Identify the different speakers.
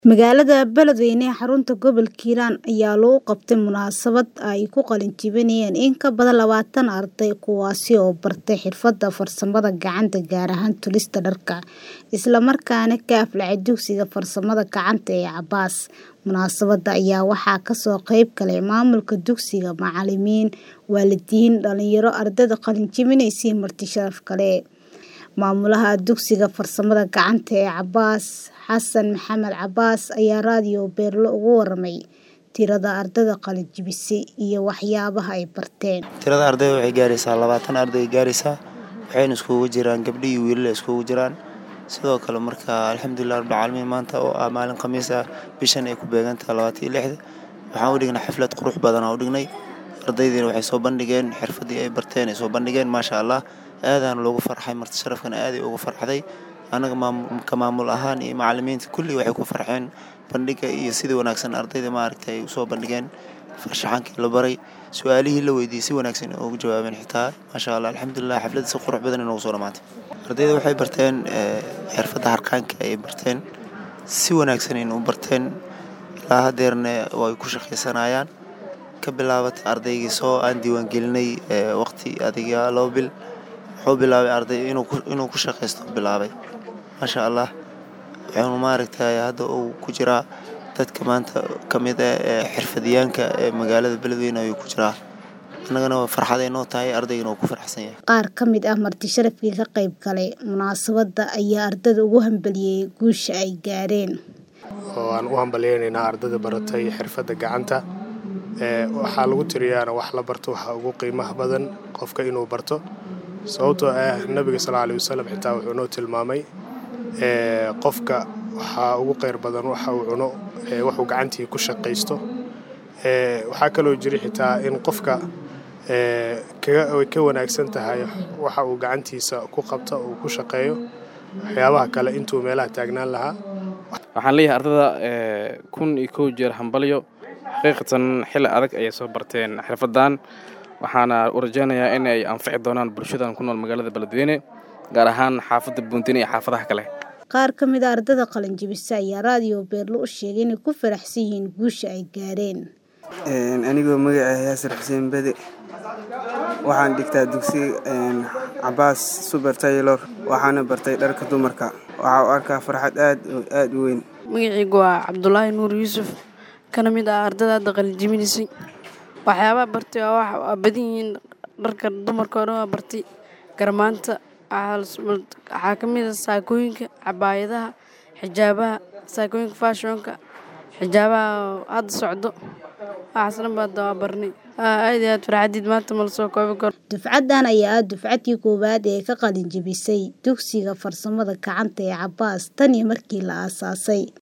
Speaker 1: Magaalada Beledweyne ee xarunta gobolka Hiiraan ayaa lagu qabtay munaasabad ay ku qalin jebinayaan in ka badan labaatan arday kuwaasi oo bartay xirfadaha farsamada gacanta gaar ahaan tolista dharka, isla markaana ka aflaxay dugsiga farsamada gacanta ee Cabaas. Munaasabadda ayaa waxaa ka soo qayb galay maamulka dugsiga, macalimiin, waalidiin, dhalinyaro, ardayda qalin jebinaysa iyo marti sharaf kale. Maamulaha dugsiga farsamada gacanta ee Cabaas, Xasan Maxamed Cabaas ayaa raadiyo Beerlo uga warramay tirada ardayda qalin jebisay iyo waxyaabaha ay barteen.
Speaker 2: Tirada ardayda waxay gaaraysaa labaatan arday gaaraysaa waxayna iskugu jiraan gabdho iyo wiilal iskugu jiraan sidoo kale marka alxamdulilah rabbil caalamiin maanta oo ah maalin khamiis ah bishan ay ku beegan tahay labaatan iyo lixda waxaan u dhignay xaflad qurux badan aan u dhignay ardaydiina waxay soo bandhigeen xirfadii ay barteen ay soo bandhigeen maasha allah aadaan loogu farxay marti sharafkana aaday ugu farxday annaga ka maamul ahaan iyo macalimiinta kulli waxay ku farxeen bandhigga iyo sidii wanaagsan ardayda maaragtay ay usoo bandhigeen farshaxankii la baray su-aalihii la weydiiyey si wanaagsan ugu jawaabeen xitaa maasha allah alxamdulilah xafladda si qurux badan inoogu soo dhammaatay ardayda waxay barteen xirfadda harqaanka ayay barteen si wanaagsan ayna u barteen ilaa haddeerna way ku shaqaysanayaan ka bilaabatay ardaygii soo aan diiwaangelinay waqti adiga laba bil wuxuu bilaabay arday inuu ku shaqaysto bilaabay maasha allah wuxuuna maaragtay hadda uu ku jiraa dadka maanta ka mid ah ee xirfadyaanka ee magaalada beledweyne ayuu ku jiraa annagana farxad ay noo tahay ardaygana wuu ku faraxsan yahay
Speaker 1: Qaar ka mid ah marti sharafkii ka qayb galay munaasabadda ayaa ardayda ugu hambaliyey guusha ay gaareen.
Speaker 3: oo aan u hambalyaynaynaa ardayda baratay xirfadda gacanta waxaa lagu tiriyaana wax la barto waxaa ugu qiimaha badan qofka inuu barto sababtoo ah nabiga sal alay wasalam xitaa wuxuu noo tilmaamay qofka waxaa ugu qeyr badan waxa uu cuno waxuu gacantii ku shaqaysto waxaa kaloo jira xitaa in qofka ay ka wanaagsan tahay waxa uu gacantiisa ku qabto uu ku shaqeeyo waxyaabaha kale intuu meelaha taagnaan lahaa
Speaker 4: waxaan leeyahay ardada kun iyo kow jeer hambalyo xaqiiqatan xilli adag ayay soo barteen xirfadan waxaana u rajaynayaa in ay anfici doonaan bulshadan ku nool magaalada beledweyne gaar ahaan xaafadda buuntine iyo xaafadaha kale
Speaker 1: Qaar ka mid ah ardayda qalin jebisa ayaa raadiyo Beerlo u sheegay inay ku faraxsan yihiin guusha ay gaareen.
Speaker 5: anigoo magaca yaasir xuseen bede waxaan dhigtaa dugsiga cabaas suber taylor waxaana bartay dharka dumarka waxaa u arkaa farxad aad aad u weyn
Speaker 6: magacaygu waa cabdulaahi nuur yuusuf kana mid ah ardada hadda qalin jebinaysay waxyaabaha bartay waa wax badan yihiin dharka dumarka oo dhan waa bartay garmaanta waxaa ka mid ah saakooyinka cabaayadaha xijaabaha saakooyinka faashonka xijaabaha hadda socdo waxaas dhan baa hadda waa barnay aad iyo aad farxadiid maanta ma la soo koobi karo
Speaker 1: Dufcaddan ayaa ah dufcadii koowaad ee ka qalin jebisay dugsiga farsamada gacanta ee Cabaas tan iyo markii la aasaasay.